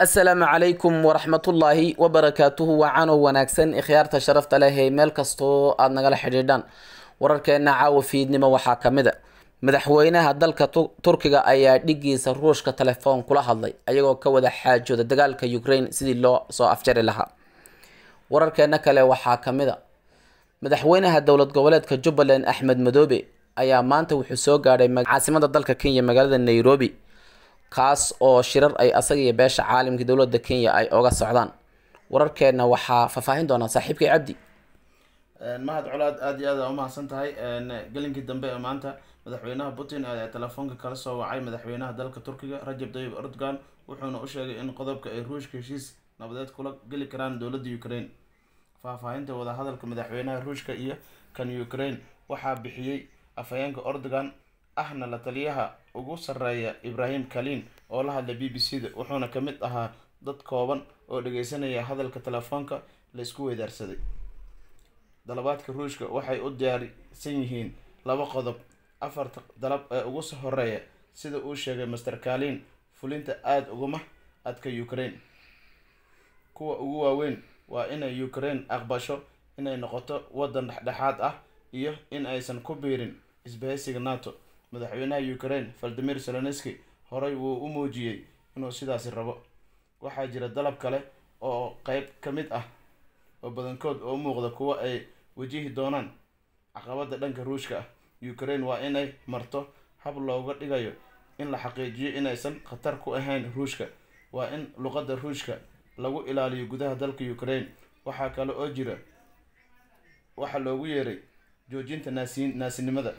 asalaamu calaykum waraxmatullaahi wabarakaatuhu waacanow wanaagsan ikhyaarta sharafta leh ee meel kastoo aada nagala xidhiidhaan wararkeena caawa fiidnimo waxaa kamid a madaxweynaha dalka turkiga ayaa dhigiisa ruushka telefoon kula hadlay ayagoo ka wada xaajooda dagaalka ukraine sidii loo soo afjari lahaa wararkeena kale waxaa kamid a madaxweynaha dowlad goboleedka jubbaland axmed madoobe ayaa maanta wuxuu soo gaadhay caasimada dalka kenya magaalada nairobi kaas oo shirar ay asaga iyo beesha caalamka dowlada kenya ay oga socdaan wararkeena waxaa faahfaahin doonaa saaxiibkay cabdi mahad colaad aada iyo aada umahadsan tahay gelinkii dambe ee maanta madaxweynaha putin ayaa telefoonka kala soo wacay madaxweynaha dalka turkiga rajab tayyib erdogan wuxuuna u sheegay in qodobka ay ruushka heshiis nabadeed kula geli karaan dowladda ukraine faahfaahinta wadahadalka madaxweynaha ruushka iyo kan ukraine waxaa bixiyey afhayeenka erdogan ahna la taliyaha ugu sareeya ibrahim kalin oo la hadlay b b c da wuxuuna ka mid ahaa dad kooban oo dhageysanaya hadalka telefoonka la isku weydaarsaday dalabaadka ruushka waxay u diyaarsan yihiin laba qodob afarta dalab ee ugu horeeya sida uu sheegay master kalin fulinta aada uguma adka ukraine kuwa ugu waaweyn waa inay ukraine aqbasho inay noqoto waddan dhexdhexaad ah iyo in aysan ku biirin isbahaysiga nato madaxweynaha ukraine valdimir zelenski horey wuu u muujiyey inuu sidaasi rabo waxaa jira dalab kale oo qeyb ka mid ah oo badankood oo muuqda kuwo ay wajihi doonaan caqabada dhanka ruushka ah ukraine waa inay marto hab looga dhigayo in la xaqiijiyo inaysan khatar ku ahayn ruushka waa in luqadda ruushka lagu ilaaliyo gudaha dalka ukraine waxaa kale oo jira waxaa loogu yeeray joojinta naasi naasinimada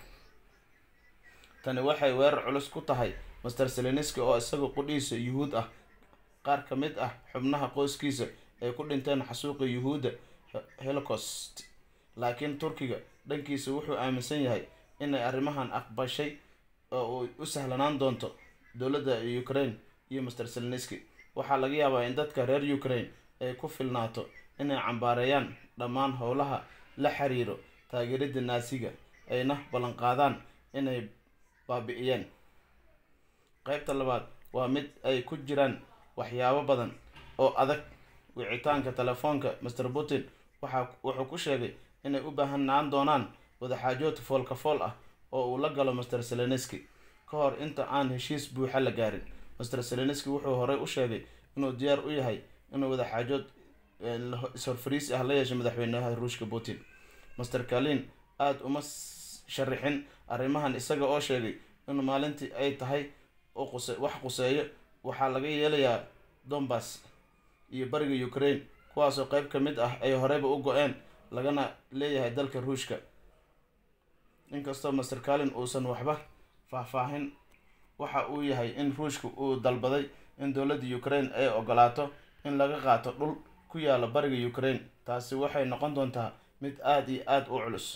tani waxay weerar culus ku tahay master seleniski oo isaga qudhiisa yuhuud ah qaar ka mid ah xubnaha qoyskiisa ay ku dhinteen xasuuqa yuhuudda holocaust laakiin turkiga dhankiisa wuxuu aaminsan yahay inay arrimahan aqbashay oo uu u sahlanaan doonto dowladda ukraine iyo master seleniski waxaa laga yaabaa in dadka reer ukraine ay ku filnaato inay cambaareeyaan dhammaan howlaha la xiriiro taageerida naasiga ayna ballanqaadaan inay baabi-iyeen qeybta labaad waa mid ay ku jiraan waxyaabo badan oo adag wicitaanka telefoonka master putin waxa wuxuu ku sheegay inay u baahanaan doonaan wadaxaajood foolka fool ah oo uu la galo master seleniski ka hor inta aan heshiis buuxa la gaarin master seleniski wuxuu horey u sheegay inuu diyaar u yahay inuu wadaxaajood is-horfariisi ah la yeesho madaxweynaha ruushka putin master kalin aada uma sharixin arrimahan isaga oo sheegay in maalintii ay tahay wax quseeyo waxaa laga yeelayaa dombas iyo bariga ukraine kuwaasoo qeyb ka mid ah ay horeyba u go-een lagana leeyahay dalka ruushka inkastoo master kalin uusan waxba faahfaahin waxa uu yahay in ruushka uu dalbaday in dowladda ukraine ay ogolaato in laga qaato dhul ku yaala bariga ukraine taasi waxay noqon doontaa mid aada iyo aada u culus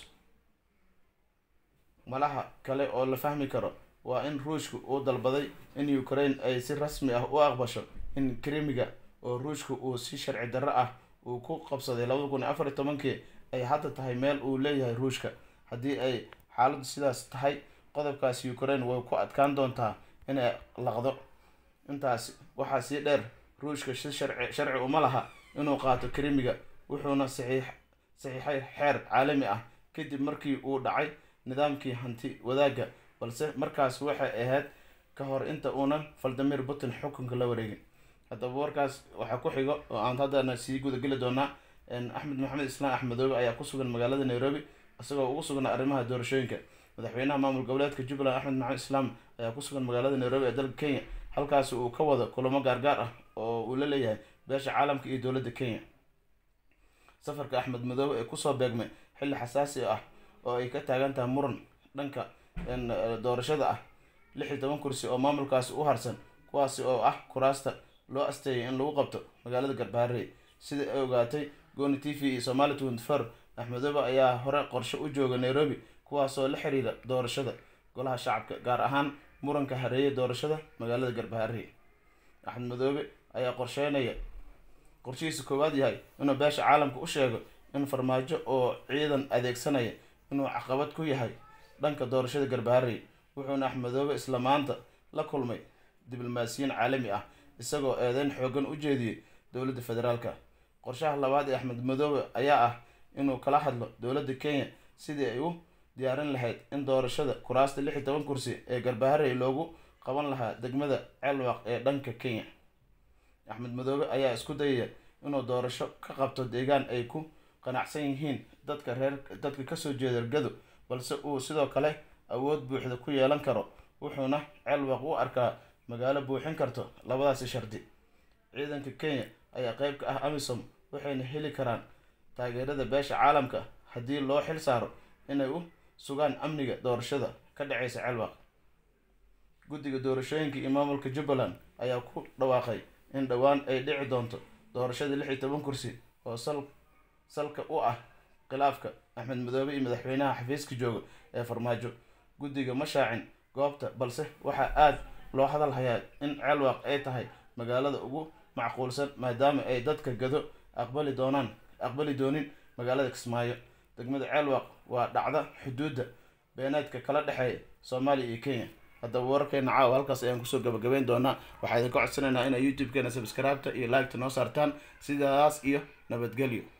malaha kale oo la fahmi karo waa in ruushka uu dalbaday in ukraine ay si rasmi ah u aqbasho in krimiga oo ruushka uu si sharci darro ah uu ku qabsaday labada kun iyo afar iyo tobankii ay hadda tahay meel uu leeyahay ruushka haddii ay xaaladdu sidaas tahay qodobkaas ukraine way ku adkaan doontaa inay laqdo intaas waxaa sii dheer ruushka si sharci sharci uma laha inuu qaato krimiga wuxuuna saxiix saxiixay xeer caalami ah kadib markii uu dhacay nidaamkii hanti wadaagga balse markaas waxay ahayd ka hor inta uunan valdimir putin xukunka la wareegin haddaba warkaas waxaa ku xigo oo aan haddana sii gudageli doonaa axmed maxamed islaan axmedoobe ayaa ku sugan magaalada nairobi isagoo ugu sugnaa arrimaha doorashooyinka madaxweynaha maamul goboleedka jubbaland axmed maxamed islaam ayaa ku sugan magaalada nairobi ee dalka kenya halkaasi uu ka wado kulamo gaargaar ah oo uu la leeyahay beesha caalamka iyo dowladda kenya safarka axmed madoobe ee kusoo beegmay xilli xasaasi ah oo ay ka taagan tahay muran dhanka doorashada ah lix iyo toban kursi oo maamulkaasi u harsan kuwaasi oo ah kuraasta loo asteeyay in lagu qabto magaalada garbaharey sida ay ogaatay goni t v iyo somali twenty four axmedoobe ayaa hore qorshe u jooga nairobi kuwaasoo la xiriira doorashada golaha shacabka gaar ahaan muranka hareeye doorashada magaalada garbaharey axmed madoobe ayaa qorsheynaya qorshihiisa koowaad yahay inuu beesha caalamka u sheego in farmaajo oo ciidan adeegsanaya inuu caqabad ku yahay dhanka doorashada garbaharey wuxuuna axmedoobe isla maanta la kulmay diblomaasiyiin caalami ah isagoo eedeyn xoogan u jeediyey dowladda federaalka qorshaha labaad ee axmed madoobe ayaa ah inuu kala hadlo dowladda kenya sidii ay u diyaarin lahayd in doorashada kuraasta lix iyo toban kursi ee garbaharey loogu qaban lahaa degmada ceelwaaq ee dhanka kenya axmed madoobe ayaa isku dayaya inuu doorasho ka qabto deegaan ay ku qanacsan yihiin dadka reer dadka kasoo jeeda gado balse uu sidoo kale awood buuxda ku yeelan karo wuxuuna ceelwaaq u arkaa magaalo buuxin karto labadaasi shardi ciidanka kenya ayaa qeyb ka ah amisom waxayna heli karaan taageerada beesha caalamka haddii loo xil saaro inay u sugaan amniga doorashada ka dhaceysa ceelwaaq guddiga doorashooyinka iyo maamulka jubbaland ayaa ku dhawaaqay in dhowaan ay dhici doonto doorashada lix iyo toban kursi oo sal salka u ah khilaafka axmed madoobe iyo madaxweynaha xafiiska jooga ee farmaajo guddiga ma shaacin goobta balse waxaa aada loo hadal hayaa in ceelwaaq ay tahay magaalada ugu macquulsan maadaama ay dadka gado aqbali doonaan aqbali doonin magaalada kismaayo degmada ceelwaaq waa dhacda xuduudda beeneedka kala dhexeeya soomaaliya iyo kenya haddaba wararkeena caawa halkaas ayaan kusoo gabagabeyn doonaa waxaa idinka codsanaynaa inay youtube-keena subscribe-ta iyo like-ta noo saartaan sidaas iyo nabadgelyo